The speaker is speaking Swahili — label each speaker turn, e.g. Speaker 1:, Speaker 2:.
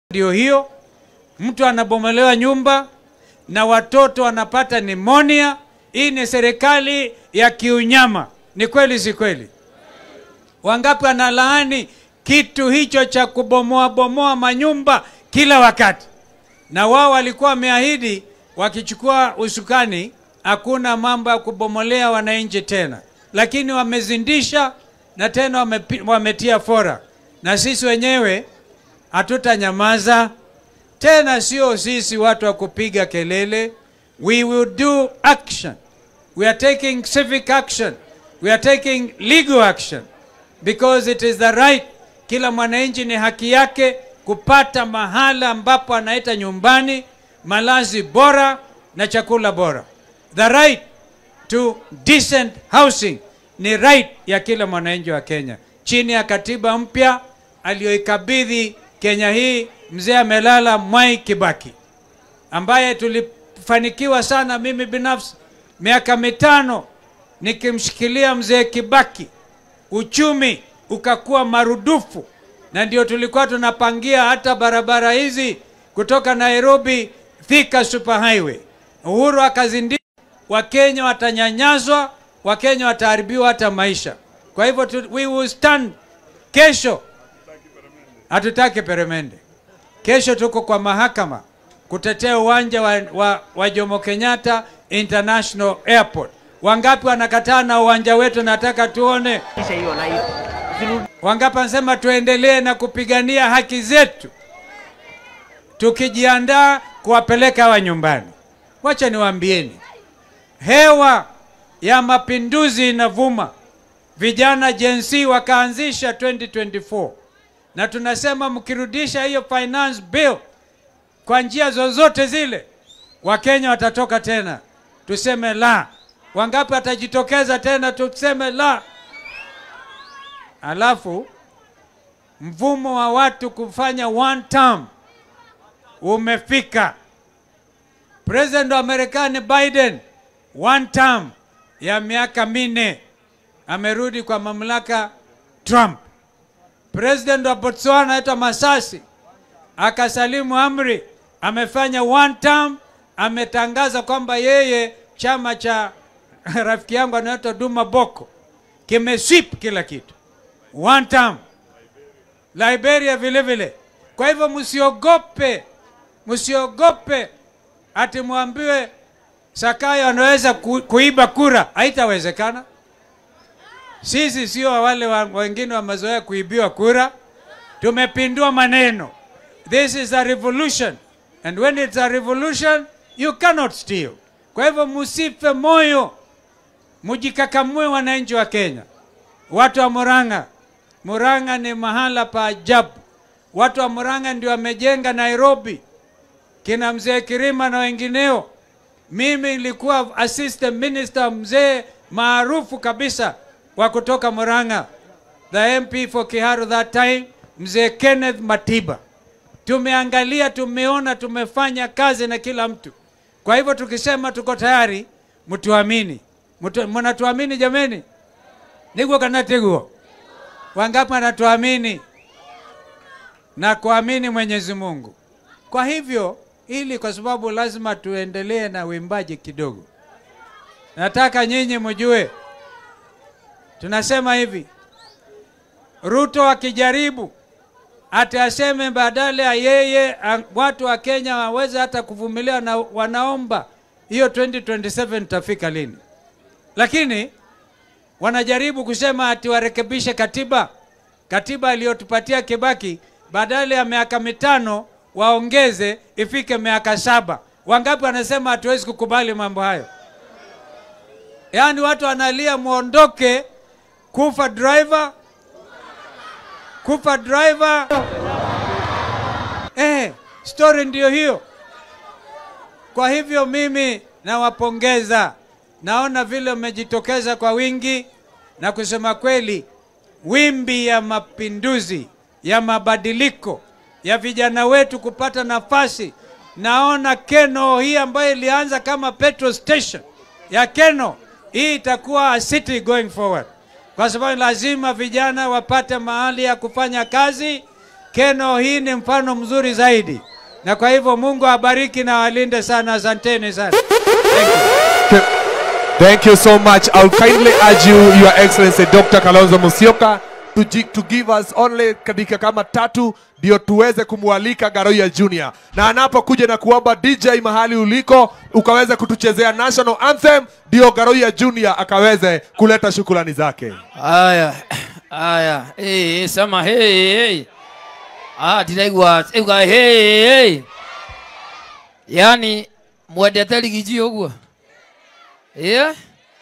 Speaker 1: ndio hiyo, mtu anabomolewa nyumba na watoto wanapata nimonia. Hii ni serikali ya kiunyama. Ni kweli, si kweli? Wangapi wanalaani kitu hicho cha kubomoa bomoa manyumba kila wakati? Na wao walikuwa wameahidi wakichukua usukani, hakuna mambo ya kubomolea wananchi tena, lakini wamezindisha na tena wamepi, wametia fora, na sisi wenyewe hatutanyamaza tena. Sio sisi watu wa kupiga kelele, we will do action. We are taking civic action, we are taking legal action because it is the right. Kila mwananchi ni haki yake kupata mahala ambapo anaita nyumbani, malazi bora na chakula bora. The right to decent housing ni right ya kila mwananchi wa Kenya chini ya katiba mpya aliyoikabidhi Kenya hii mzee amelala Mwai Kibaki, ambaye tulifanikiwa sana, mimi binafsi miaka mitano nikimshikilia mzee Kibaki, uchumi ukakuwa marudufu, na ndio tulikuwa tunapangia hata barabara hizi kutoka Nairobi Thika Superhighway. Uhuru akazindika, Wakenya watanyanyazwa, Wakenya wataharibiwa hata maisha. Kwa hivyo tu, we will stand kesho hatutaki peremende. Kesho tuko kwa mahakama kutetea uwanja wa, wa, wa Jomo Kenyatta International Airport. Wangapi wanakataa na uwanja wetu? Nataka tuone. Wangapi wanasema tuendelee na kupigania haki zetu, tukijiandaa kuwapeleka hawa nyumbani. Wacha niwaambieni, hewa ya mapinduzi inavuma. Vijana Gen Z wakaanzisha 2024 na tunasema mkirudisha hiyo finance bill kwa njia zozote zile, Wakenya watatoka tena, tuseme la. Wangapi watajitokeza tena, tuseme la. Alafu mvumo wa watu kufanya one term umefika. President wa Marekani Biden one term ya miaka minne amerudi kwa mamlaka Trump. President wa Botswana anaitwa Masasi akasalimu amri, amefanya one term, ametangaza kwamba yeye chama cha rafiki yangu anaitwa Duma Boko kimesweep kila kitu one term. Liberia vile vile. Kwa hivyo msiogope, msiogope ati mwambiwe Sakayo anaweza ku, kuiba kura, haitawezekana. Sisi sio wale wa, wengine wamezoea kuibiwa kura. Tumepindua maneno. This is a revolution and when it's a revolution you cannot steal. Kwa hivyo musife moyo, mujikakamue wananchi wa Kenya. Watu wa Murang'a, Murang'a ni mahala pa ajabu. Watu wa Murang'a ndio wamejenga Nairobi, kina mzee Kirima na wengineo. Mimi nilikuwa assistant minister mzee maarufu kabisa wa kutoka Murang'a, the MP for Kiharu that time, mzee Kenneth Matiba. Tumeangalia, tumeona, tumefanya kazi na kila mtu. Kwa hivyo tukisema tuko tayari, mtuamini. Mtu- Mnatuamini jameni? Niguo kana tiguo? Wangapi wanatuamini na kuamini Mwenyezi Mungu? Kwa hivyo ili, kwa sababu lazima tuendelee na uimbaji kidogo, nataka nyinyi mjue tunasema hivi, Ruto akijaribu ati aseme badala ya yeye a- watu wa Kenya waweze hata kuvumilia na wanaomba hiyo 2027 tafika lini? Lakini wanajaribu kusema ati warekebishe katiba, katiba aliyotupatia Kibaki, badala ya miaka mitano waongeze ifike miaka saba. Wangapi wanasema hatuwezi kukubali mambo hayo? Yaani watu wanalia muondoke, kufa driver, kufa driver. Eh, story ndiyo hiyo. Kwa hivyo mimi nawapongeza, naona vile mmejitokeza kwa wingi, na kusema kweli, wimbi ya mapinduzi ya mabadiliko ya vijana wetu kupata nafasi. Naona Keno hii ambayo ilianza kama petrol station ya Keno, hii itakuwa a city going forward, kwa sababu lazima vijana wapate mahali ya kufanya kazi Keno, hii ni mfano mzuri zaidi, na kwa hivyo Mungu awabariki na walinde sana. Asanteni sana.
Speaker 2: Th- Thank you so much. I'll kindly urge you, Your Excellency Dr. Kalonzo Musyoka, to, gi- to give us only dakika kama tatu ndio tuweze kumwalika Garoya Junior, na anapokuja na kuomba DJ mahali uliko ukaweze kutuchezea national anthem, ndio Garoya Junior akaweze kuleta shukrani zake.
Speaker 3: aya aya hey, sama hey, hey. ah, ndiraigua uga hey, hey. yani mwendete rigiji ũguo yeah?